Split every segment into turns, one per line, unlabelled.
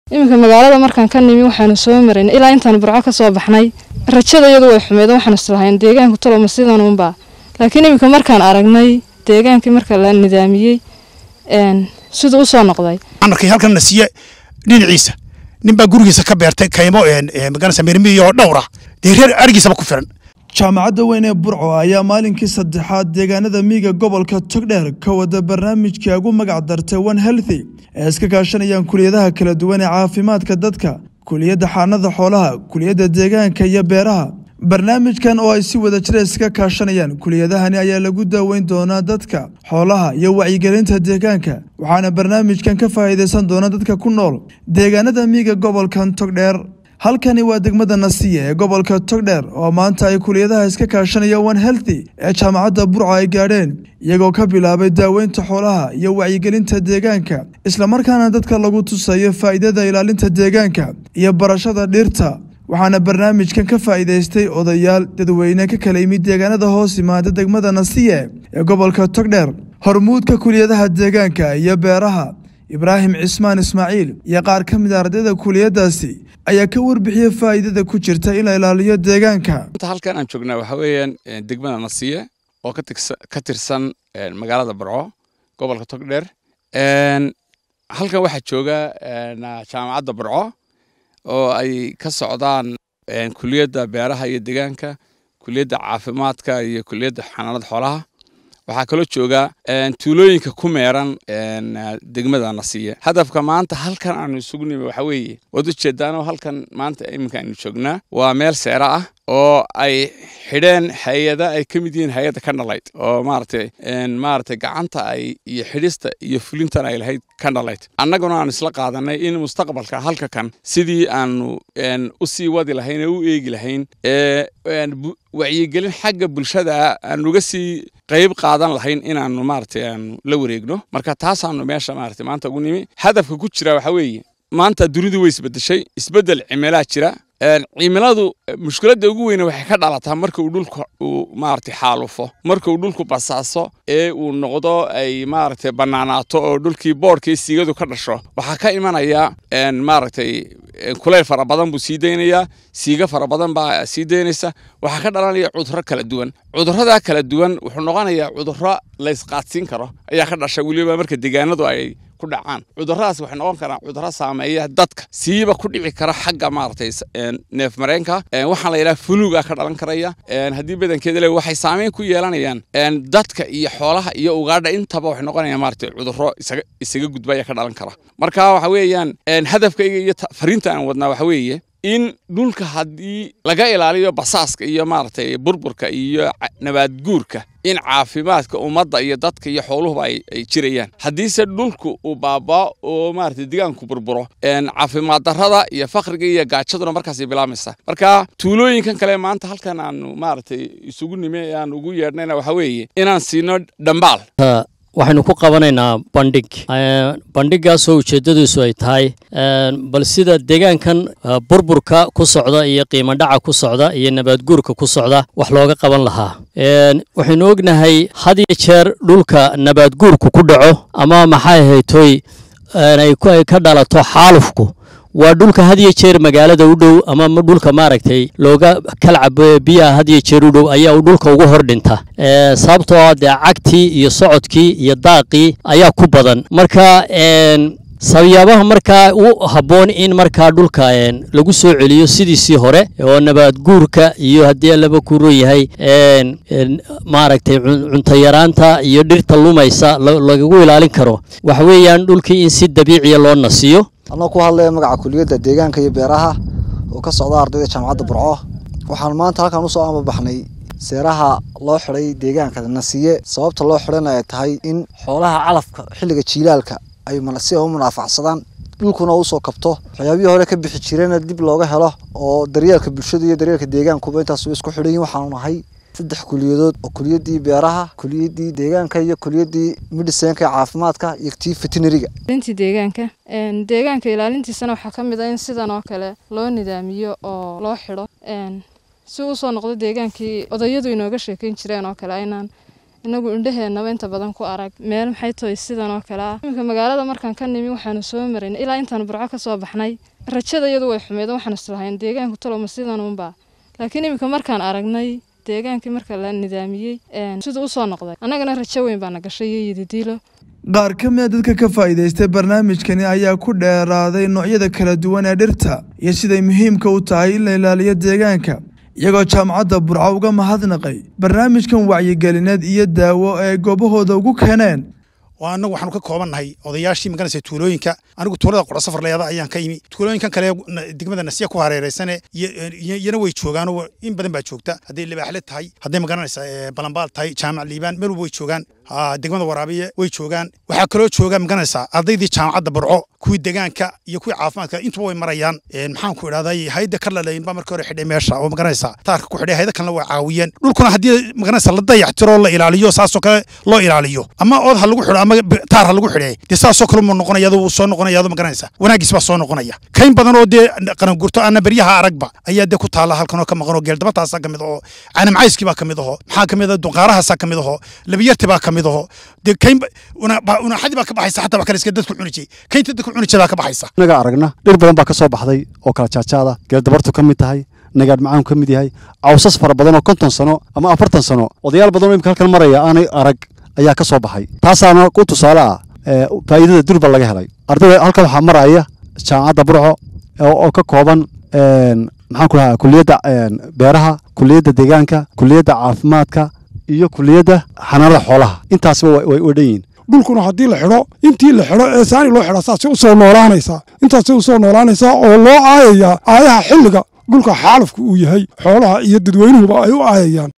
iminka magaalada markaan ka nimi waxaanu soo maraynay ilaa intaan burco ka soo baxnay rajada iyadu way xumeed waxaan islahayn deegaanku taloma sidan uunbaa laakiin iminka markaan aragnay deegaankii marka la nidaamiyey siduu usoo noqday
markii halkan na siiye dhinaciisa ninbaa gurigiisa ka beertay kaymo magaranaysa mirmiyo oo dhowra dee reer arigiisaba ku filan
jaamacadda weyn ee burco ayaa maalinkii saddexaad deegaanada miiga gobolka togdheer ka wada barnaamijkii ugu magac dartay one healthy ee iska kaashanayaan kuliyadaha kala duwan ee caafimaadka dadka kuliyadda xaanada xoolaha kuliyadda deegaanka iyo beeraha barnaamijkan oo ay si wada jira iska kaashanayaan kuliyadahani ayaa lagu daaweyn doonaa dadka xoolaha iyo wacyigelinta deegaanka waxaana barnaamijkan ka faa'iidaysan doona dadka ku nool deegaanada miiga gobolkan togdheer halkani waa degmada nasiya ee gobolka togdheer oo maanta ay kuliyadaha iska kaashanaya one healthy ee jaamacadda burco ay gaadheen iyagoo ka bilaabay daaweynta xoolaha iyo wacyigelinta deegaanka islamarkaana dadka lagu tusayo faa'iidada ilaalinta deegaanka iyo barashada dhirta waxaana barnaamijkan ka faa'iidaystay odayaal dadweyne ka kala yimid deegaanada hoos yimaada degmada nasiye ee gobolka togdheer hormuudka kuliyadaha deegaanka iyo beeraha ibraahim cismaan ismaaciil iyo qaar ka mid a ardayda kuliyadaasi ayaa ka warbixiyey faa'iidada ku jirta in la ilaaliyo deegaanka
halkan aan joognaa waxaa weeyaan degmada nasiye oo ka tirsan magaalada barco gobolka togdheer halkan waxaa jooga jaamacadda barco oo ay ka socdaan kuliyadda beeraha iyo deegaanka kuliyadda caafimaadka iyo kuliyadda xanaanada xoolaha waxaa kaloo jooga tuulooyinka ku meeran degmada nasiye hadafka maanta halkan aanu isugu nimi waxa weeye waad ujeedaanoo halkan maanta iminka aynu joognaa waa meel seera ah oo ay xidheen hay-ada ay ka mid yihiin hay-adda ka dhalayd oo maaragtay maaragtay gacanta ay iyo xidhista iyo fulintan ay lahayd ka dhalayd annaguna aan isla qaadanay in mustaqbalka halka kan sidii aanu u sii wadi lahayn ee u eegi lahayn ee wacyigelin xagga bulshada aan uga sii qayb qaadan lahayn inaanu maaragtay aanu la wareegno marka taasaanu meesha maaragtay maanta ugu nimi hadafka ku jira waxa weeye maanta dunidu way isbedeshay isbedel cimilaa jira cimiladu mushkiladda ugu weyne waxay ka dhalataa marka uu dhulka uu maaragtay xaalufo marka uu dhulku basaaso ee uu noqdo ay maaragtay bannaanaato oo dhulkii boodhkii siigadu ka dhasho waxaa ka imanaya maaragtay kuleyl fara badan buu sii daynayaa siiga fara badan baa sii daynaysa waxaa ka dhalanaya cudurro kala duwan cudurrada kala duwan wuxuu noqonayaa cudurro la ysqaadsiin karo ayaa ka dhasha weliba marka deegaanadu ay ku dhacaan cudurradaas waxay noqon karaan cudurro saameeya dadka siiba ku dhici kara xagga maaragtay neef mareenka waxaan la yidhaha fuluga ka dhalan karaya haddii badankeeda le waxay saameyn ku yeelanayaan dadka iyo xoolaha iyo ugaadha intaba waxay noqonayaan maaragtay cudurro isaga isaga gudbaya ka dhalan kara marka waxa weeyaan hadafkayga iyo fariinta aan wadnaa waxa weeye in dhulka haddii laga ilaaliyo basaaska iyo maaragtay burburka iyo nabaadguurka in caafimaadka ummadda iyo dadka iyo xooluhuba ay jirayaan haddiise dhulku uu baabao oo maaragtay deegaanku burburo caafimaad darrada iyo fakriga iyo gaajaduna markaasay bilaamaysaa marka tuulooyinkan kale maanta halkan aanu maaragtay isugu nime ee aan ugu yeedhnayna waxa weeye inaan siino dhambaal
waxaynu ku qabanaynaa bandhig bandhigaasoo ujeeddadiisu ay tahay bal sida deegaankan burburka ku socda iyo qiimo dhaca ku socda iyo nabaadguurka ku socda wax looga qaban lahaa waxaynu ognahay had iyo jeer dhulka nabaadguurku ku dhaco ama maxay haytoy ay ka dhalato xaalufku waa dhulka had iyo jeer magaalada u dhow ama dhulka maaragtay looga kalcabo biyaha had iyo jeer u dhow ayaa u dhulka ugu hor dhinta sababtoo ah dee cagtii iyo socodkii iyo daaqii ayaa ku badan marka sabiyaabaha markaa u habboon in markaa dhulka lagu soo celiyo sidiisii hore oo nabaadguurka iyo haddii laba kuro yahay maaragtay cuntayaraanta iyo dhirta lumaysa lagagu ilaalin karo waxa weeyaan dhulkii in si dabiiciya loo nasiyo
anoo ku hadlaya magaca kuliyadda deegaanka iyo beeraha oo ka socda ardayda jaamacadda burco waxaan maanta halkan usoo amabaxnay seeraha loo xidhay deegaanka nasiye sababta loo xidhana ay tahay in xoolaha calafka xilliga jiilaalka ay si ay u munaafacsadaan dhulkuna usoo kabto waxyaabihii hore ka bixi jirena dib looga helo oo daryeelka bulshada iyo daryeelka deegaankuba intaas way isku xidhan yihin waxaanu nahay saddex kuliyadood oo kuliyadii beeraha kuliyadii deegaanka iyo kuliyadii medicinka caafimaadka iyo tii veterinariga
ilaalintii deegaanka deegaanka ilaalintiisana waxaa ka mid ah in sidan oo kale loo nidaamiyo oo loo xidho si uu soo noqdo deegaankii odayadu inooga sheekeyn jireen oo kale aynaan inagu indhaheenaba inta badan ku arag meel maxay tahay sidan oo kale ah iminka magaalada markaan ka nimi waxaanu soo maraynay ilaa intaan burco ka soo baxnay rajada iyadu way xumeed waxaan islahayn deegaanku toloma sidan uunbaa laakiin iminka markaan aragnay deegaankii marka la nidaamiyey siduu usoo noqday annagana rajo weyn baana gashay iyo yididiilo
qaar ka mid a dadka ka faa'iidaystay barnaamijkani ayaa ku dheeraaday noocyada kala duwan ee dhirta iyo siday muhiimka u tahay in la ilaaliyo deegaanka iyagoo jaamacadda burco uga mahadnaqay barnaamijkan wacyigelineed iyo daawo ee goobahooda ugu keeneen
waa annagu waxaanu ka koobannahay odayaashii maganaysa tuulooyinka anigu tuulada qura safar leeda ayaan ka yimi tuulooyinkan kale degmada nasiya ku hareereysane iyana way joogaanoo in badan baa joogta hadday libaaxle tahay hadday magaranaysa balambaal tahay jaamac liibaan meel way joogaan degmada waraabiye way joogaan waxaa kaloo jooga magaranaysa ardaydii jaamacadda burco kuwii degaanka iyo kuwii caafimaadka intuba way marayaan maxaan ku idhahday hayda karlalayn baa markii hore xidhay meesha oo magaranaysa taarka ku xidhay hayda kalena way caawiyeen dhulkuna haddii magaranaysa la dayactiro la ilaaliyo saasoo kale loo ilaaliyo ama ood ha lagu xidho ama taar ha lagu xidhe dee saasoo kale mu noqonaya wuu soo noqonaya magaranaysa wanaagiis baa soo noqonaya kayn badan oo dee qanagurto ana beryaha aragba ayaa dee ku taala halkan oo ka maqan oo geeldabataasa ka mid aho canamcayskii baa ka mid aho maxaa ka mid ah dunqaarahaasa ka mid aho labiyarti baa ka mid aho dee kayn unaxadi baa ka baxaysa xataa wax kale iska dadku cuni jiray kaynta dadku cuni jiraa ka baxaysa
inaga aragna dhir badan baa ka soo baxday oo kala jaajaada geeldabartu ka mid tahay nagaadh macaan ka mid yahay cawsas fara badan oo konton sano ama afartan sano odayaal badan oo imika halkan maraya aanay arag ayaa ka soo baxay taasaana ku tusaale ah faa'iidada durba laga helay ardayda halkan waxaa maraya jaamacadda burco oo ka kooban maxaan ku dhahaa kuliyadda beeraha kuliyadda deegaanka kuliyadda caafimaadka iyo kuliyadda xanaanada xoolaha intaasba way dhan yihiin
dhulkuna haddii la xidho intii la xidho ee saani loo xidha saasay u soo noolaanaysaa intaasay u soo noolaanaysaa oo loo aayayaa aayaha xilliga dhulka xaalufka uu yahay xoolaha iyo dadweynuhuba ay u aayayaan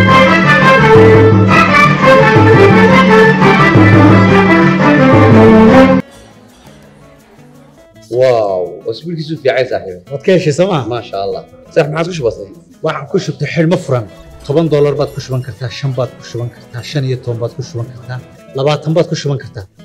واو اسبوعك في عايز صاحبي
waad ka heshay sooma
ما شاء الله صح ما عاد كش بسيط
waxaan ku shubtay xidhmo furan toban doolar baad ku shuban kartaa shan baad ku shuban kartaa shan iyo toban baad ku shuban kartaa labaatan baad ku shuban kartaa